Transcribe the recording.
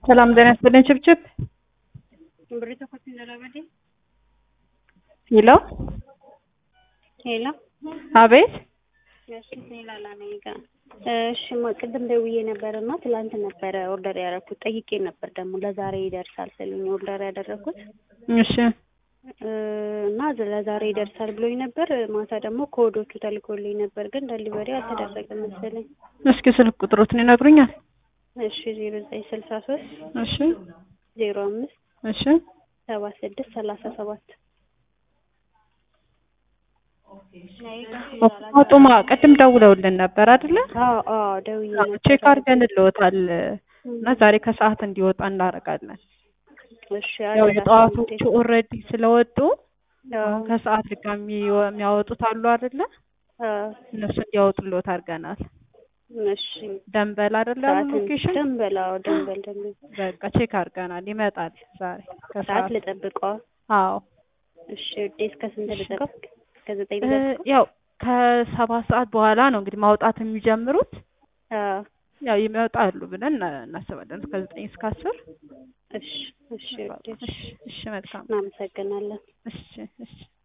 ሰላም ጤና ይስጥልኝ። ችብችብ ብሪቶ ኮፊ ዘላበዴ ሄሎ፣ ሄሎ አቤት። እሺ ሌላ ነኝ ጋር እሺ ማ ቅድም ደውዬ ነበር እና ትላንት ነበረ ኦርደር ያደረኩት ጠይቄ ነበር ደግሞ ለዛሬ ይደርሳል ስሉኝ ኦርደር ያደረኩት እሺ እና ለዛሬ ይደርሳል ብሎኝ ነበር። ማታ ደግሞ ኮዶቹ ተልኮልኝ ነበር፣ ግን ደሊቨሪ አልተደረገም መሰለኝ። እስኪ ስልክ ቁጥሮትን ይነግሩኛል? እሺ ዜሮ ዘጠኝ ስልሳ ሶስት እሺ ዜሮ አምስት እሺ ሰባ ስድስት ሰላሳ ሰባት ጡማ ቅድም ደውለውልን ነበር አይደለ? አዎ አዎ ደውዬ ነበር። ቼክ አድርገንልዎታል እና ዛሬ ከሰዓት እንዲወጣ እናደርጋለን። እሺ ያው አደራ የጠዋቶቹ ኦልሬዲ ስለወጡ አዎ ከሰዓት ድጋሚ የሚያወጡት አሉ አይደለ? አዎ እነሱ እንዲያወጡልዎት አድርገናል። እሺ ደንበል አይደለ ሰዓት ሎኬሽን? ደንበል አዎ ደንበል ደንበል በቃ ቼክ አድርገናል። ይመጣል ዛሬ ሰዓት ከሰዓት። ልጠብቀዋ። አዎ እሺ ውዴ እስከ ስንት ልጠብቅ? እስከ ዘጠኝ እ ልጠብቅ? ያው ከሰባት ሰዓት በኋላ ነው እንግዲህ ማውጣት የሚጀምሩት። አዎ ያው ይመጣሉ ብለን እና- እናስባለን እስከ ዘጠኝ እስከ አስር እሺ እሺ ውዴ እሺ እሺ መልካም እናመሰግናለን። እሺ እሺ